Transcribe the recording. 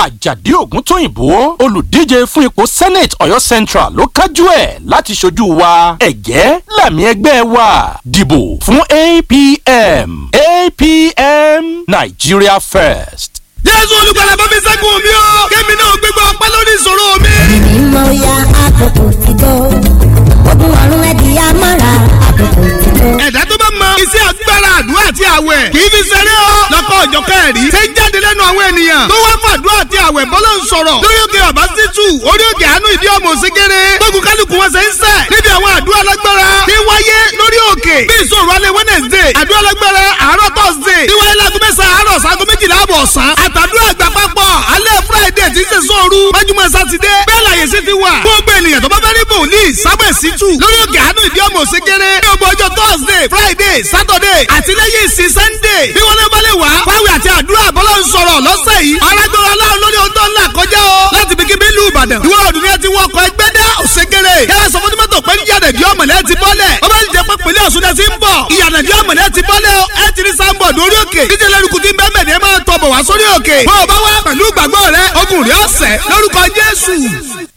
àjàdí ògúntóyìnbó olùdíje fún ipò senate ọ̀yọ́ central ló kájú ẹ̀ láti ṣojú wa ẹ̀gẹ́ làmì ẹgbẹ́ wa dìbò fún apm apm nigeria first. jésù olùgbàlà bá mi ṣẹ́gun mi o kémi náà gbégbá ọpẹ́ lórí ìṣòro mi. mímọ́ ya àkókò ti tó ogun ọ̀run ẹ̀dì amára àkókò ti tó. ẹ̀dá tó bá mọ iṣẹ́ agbára àdúrà àti àwẹ̀ kì í fi ṣeré o lọ́kọ̀ ọ̀jọ̀kẹ́ ẹ̀rí ṣe ń jáde lẹ́nu àwọn ènìyàn tó wá fàdúrà àti àwẹ̀ bọ́lá ń sọ̀rọ̀ lórí òkè ọ̀bá títù orí òkè àánú ìdí ọmọ òsínkéré gbógun kálukú wọn ṣe ń sẹ̀ níbi àwọn àdúrà lágbára tí wáyé lórí òkè bí ìṣòro alẹ́ wednesday àdúrà lágbára àárọ̀ thursday tí wáyé láago mẹ́sàn-án àárọ̀ sago méjìlá àbọ̀ ọ̀sán àtàdúrà àgbà papọ̀ alẹ́ friday tí ń ṣe sóoru májúmọ́ sátidé bẹ́ẹ̀ láyé sí ti wà gbogbo ènìyàn tó bá fẹ́ rí bòlíì sábẹ̀ sítù lórí òkè àánú ìdí ọmọ òsínkéré ní ọgbọ ọjọ́ thursday friday saturday àti lẹ́yìn ìsìn sunday bí wọ́n lé wọlé wá fáwẹ̀ àti àdúrà bọ́lá ń sọ̀rọ̀ lọ́sẹ̀ yìí arágbára aláwọ̀ lórí ohun tó ń là kọjá o láti bí kíbi ìlú ìbàdàn ìwọ ọdún yẹn ti wọ ọkọ̀ ẹgbẹ́ dá òṣèkèrè yàrá sọ fún mọ́tò pé yíyànà ìdí ọmọlẹ́ ti bọ́lẹ̀ ó bá ń jẹ pé pèlè ọ̀ṣun náà ti ń bọ̀ ìyànà ìdí ọmọlẹ́ ti bọ́lẹ̀ o ẹ ti rí sáńbọ̀dù orí òkè díje lẹ́rùkù tí ń bẹ́ẹ̀ mẹ́rin ẹ máa tọ̀ bọ̀ wá sórí òkè bó o bá wá pẹ̀lú ìgbàgbọ́ rẹ ogun rẹ ọ̀sẹ̀ lórúkọ jésù